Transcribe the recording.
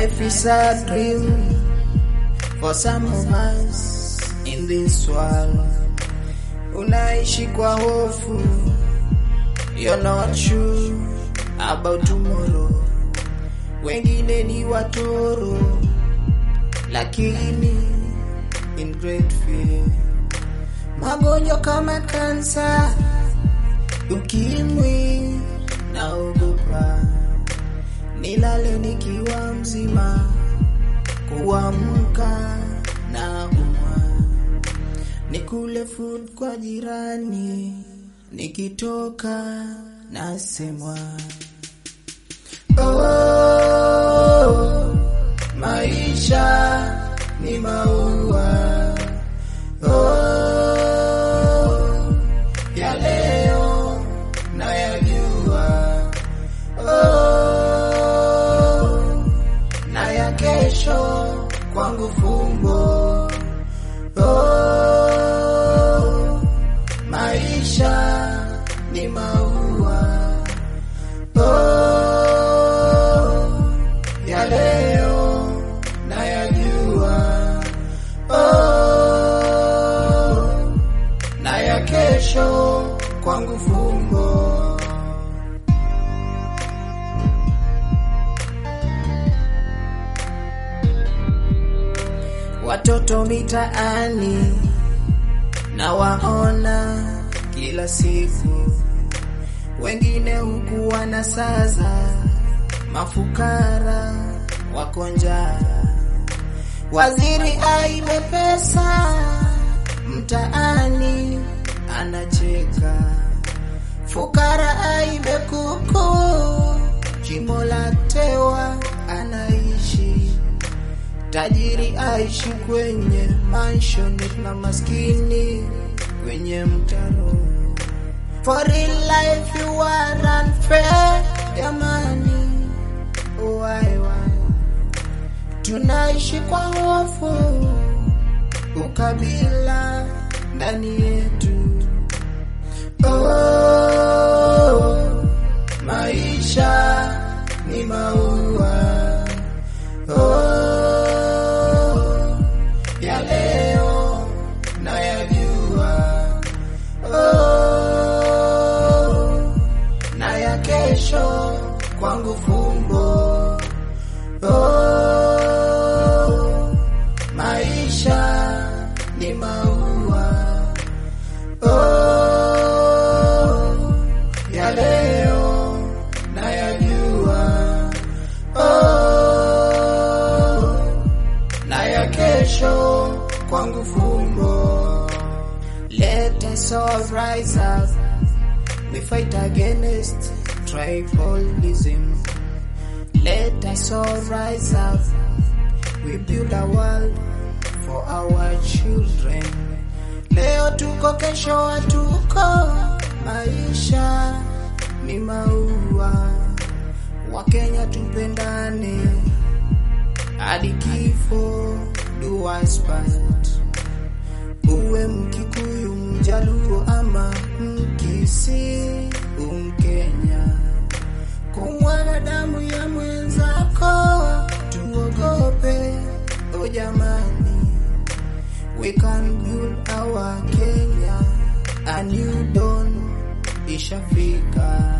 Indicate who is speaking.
Speaker 1: Life is a dream for some of us in this world. Unaishi kwa hofu, you're not sure about tomorrow. Wengine ni watoro, lakini in great fear. Magonjwa kama kansa, ukimwi, naogopa nilale nikiwa mzima, kuamka na umwa, nikule food kwa jirani, nikitoka nasemwa oh, maisha ni maua oh, ya leo na ya jua oh, na ya kesho kwangu fumbo oh, maisha ni maua oh, ya leo na ya jua oh, na ya kesho kwangu fumbo watoto mitaani na waona kila siku, wengine huku wanasaza, mafukara wako njaa, waziri aibe pesa mtaani anacheka, fukara aibe kuku, jimo la tewa anaishi tajiri aishi kwenye mansion na maskini kwenye mtaro. For real life you are unfair, jamani, why why tunaishi kwa hofu, ukabila ndani yetu. Oh, maisha ni maua oh, ya leo na ya jua oh, na ya kesho kwangu fumbo oh, maisha ni maua oh, ya leo na ya jua oh, na ya kesho kwangu fumbo. Let us all rise up, we fight against tribalism. Let us all rise up, we build a world for our children. Leo tuko, kesho hatuko, maisha ni maua. Wakenya tupendane hadi kifo do us part. Uwe Mkikuyu, Mjaluo ama Mkisi, Umkenya, kumwaga damu ya mwenzako tuogope. O jamani, we can build our Kenya, a new dawn ishafika.